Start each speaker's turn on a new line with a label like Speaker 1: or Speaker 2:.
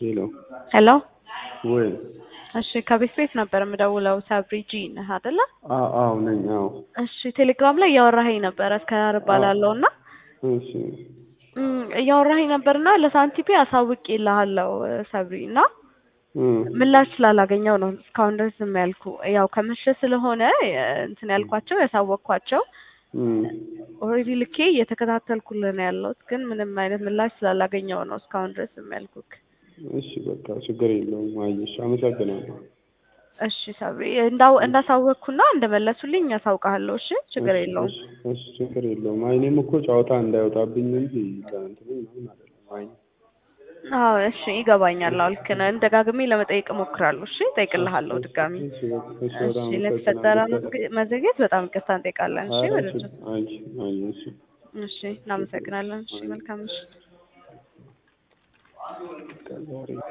Speaker 1: ሄሎ
Speaker 2: ሄሎ
Speaker 1: ወይ
Speaker 2: እሺ ከቤት ቤት ነበር የምደውለው ሰብሪ ጂ ነህ አይደለ?
Speaker 1: አዎ አዎ ነኝ አዎ
Speaker 2: እሺ ቴሌግራም ላይ እያወራኸኝ ነበረ እስከ እባላለሁ እና
Speaker 1: እሺ
Speaker 2: እም፣ እያወራኸኝ ነበርና ለሳንቲፔ አሳውቄልሃለሁ ሰብሪ እና
Speaker 1: እም፣
Speaker 2: ምላሽ ስላላገኘው ነው እስካሁን ድረስ ዝም ያልኩ። ያው ከመሸ ስለሆነ የ- እንትን ያልኳቸው ያሳወቅኳቸው
Speaker 1: እም፣
Speaker 2: ኦልሬዲ ልኬ እየተከታተልኩልህ ነው ያለሁት፣ ግን ምንም አይነት ምላሽ ስላላገኘው ነው እስካሁን ድረስ ዝም ያልኩክ።
Speaker 1: እሺ በቃ ችግር የለውም አየሽ አመሰግናለሁ
Speaker 2: እሺ ሰብሪ እንዳው እንዳሳወቅኩና እንደመለሱልኝ ያሳውቃለሁ። እሺ ችግር
Speaker 1: እሺ፣
Speaker 2: የለውም።
Speaker 1: እሺ፣ እሺ ችግር የለውም አይ እኔም እኮ ጨዋታ እንዳይወጣብኝ እንጂ ለእንትኑ ምናምን አይደለም አይ
Speaker 2: አዎ እሺ ይገባኛል። አዎ ልክ ነህ። ደጋግሜ ለመጠየቅ እሞክራለሁ። እሺ እጠይቅልሃለሁ ድጋሚ።
Speaker 1: እሺ በቃ እሺ በጣም
Speaker 2: እሺ ለተፈጠረ
Speaker 1: አመሰግናለሁ
Speaker 2: መዝገ- መዘግየት በጣም ይቅርታ እንጠይቃለን። እሺ
Speaker 1: ኧረ
Speaker 2: ወደ
Speaker 1: ችግር አይ አይ እሺ
Speaker 2: እሺ እናመሰግናለን። እሺ መልካም ምሽት።
Speaker 1: ከዛሬ